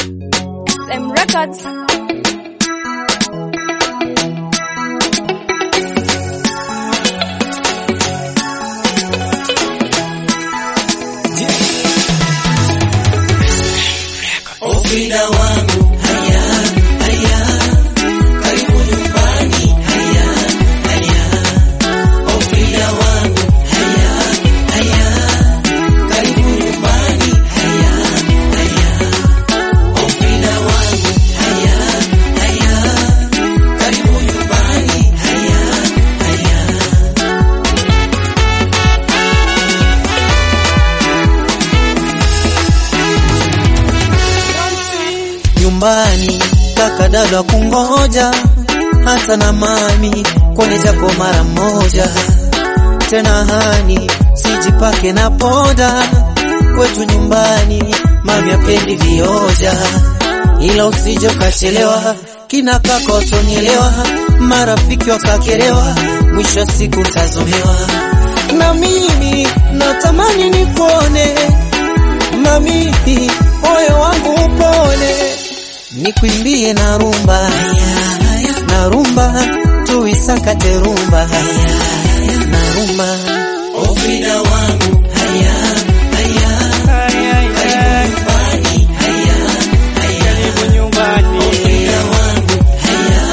SM Records. Ofida wangu haya haya, karibu nyumbani haya haya. Ofida wangu haya haya, karibu nyumbani haya haya. Ofida wangu haya haya, karibu nyumbani haya haya. nyumbani kaka dada kungoja hata na mami kone japo mara moja tena hani sijipake na poda kwetu nyumbani mami apendi vioja ila usije ukachelewa kina kaka watonielewa marafiki wakakelewa mwisho wa siku utazomewa na mimi natamani nikuone mami moyo wangu upone nikwimbie na rumba na rumba tuisakate rumba na rumba ofida wangu haya haya karibu nyumbani haya haya ofida wangu haya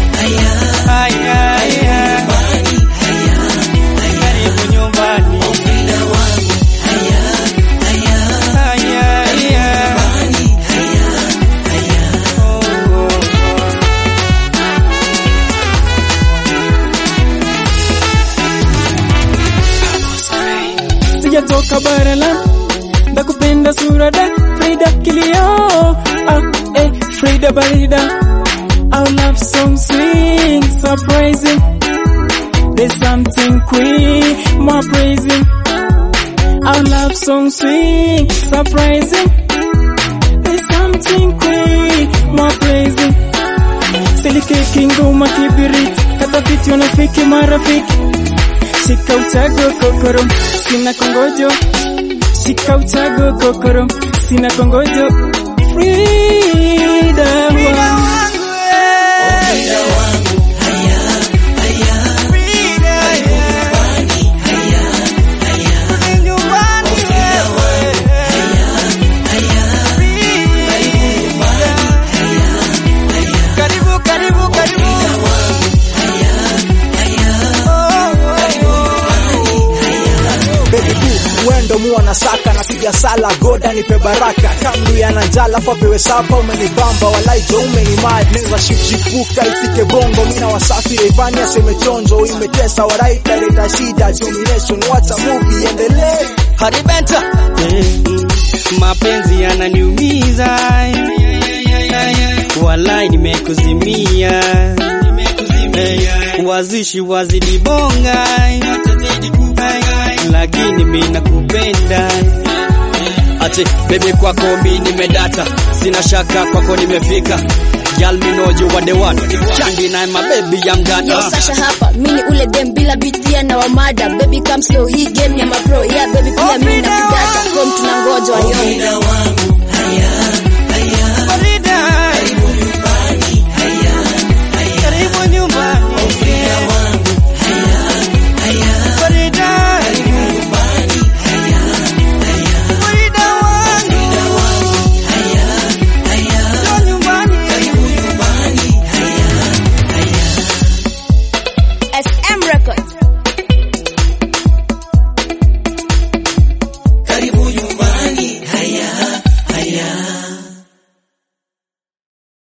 haya nyumbani haya haya ofida wangu haya haya nyumbani haya haya sijatoka bara la ndakupenda sura da Frida kilio ah, eh, Frida barida our love song swing surprising there's something queen more praising our love song swing surprising there's something queen more praising silikeki ngoma kibiriti kata viti unafiki marafiki shika uchago kokoro sina kongojo shika uchago kokoro sina kongojo Frida wangu ofida wangu haya haya karibu nyumbani haya haya ofida wangu haya haya karibu nyumbani haya haya karibu karibu karibu ofida wangu haya haya karibu nyumbani haya Baby boo, wendo mua na saka napiga sala goda nipe baraka kamdu yana njala papewe sapa umenibamba walaijo umenimad neza shipshipuka ifike bongo mina wasafi reivani aseme chonjo imetesa waraita leta shida domination wacha movie endelee haribenta mapenzi yananiumiza walai nimekuzimia wazishi wazidibonga lakini mi nakupenda ati bebi kwako mi nimedata sina shaka kwako nimefika Girl, me know you are the one. Can't deny my baby, I'm gonna. Yo Sasha hapa mini ule dem bila bitia na wamada baby come slow hii game ya mapro yeah baby pia mimi nakudata home tunangojwa yo ofida wangu haya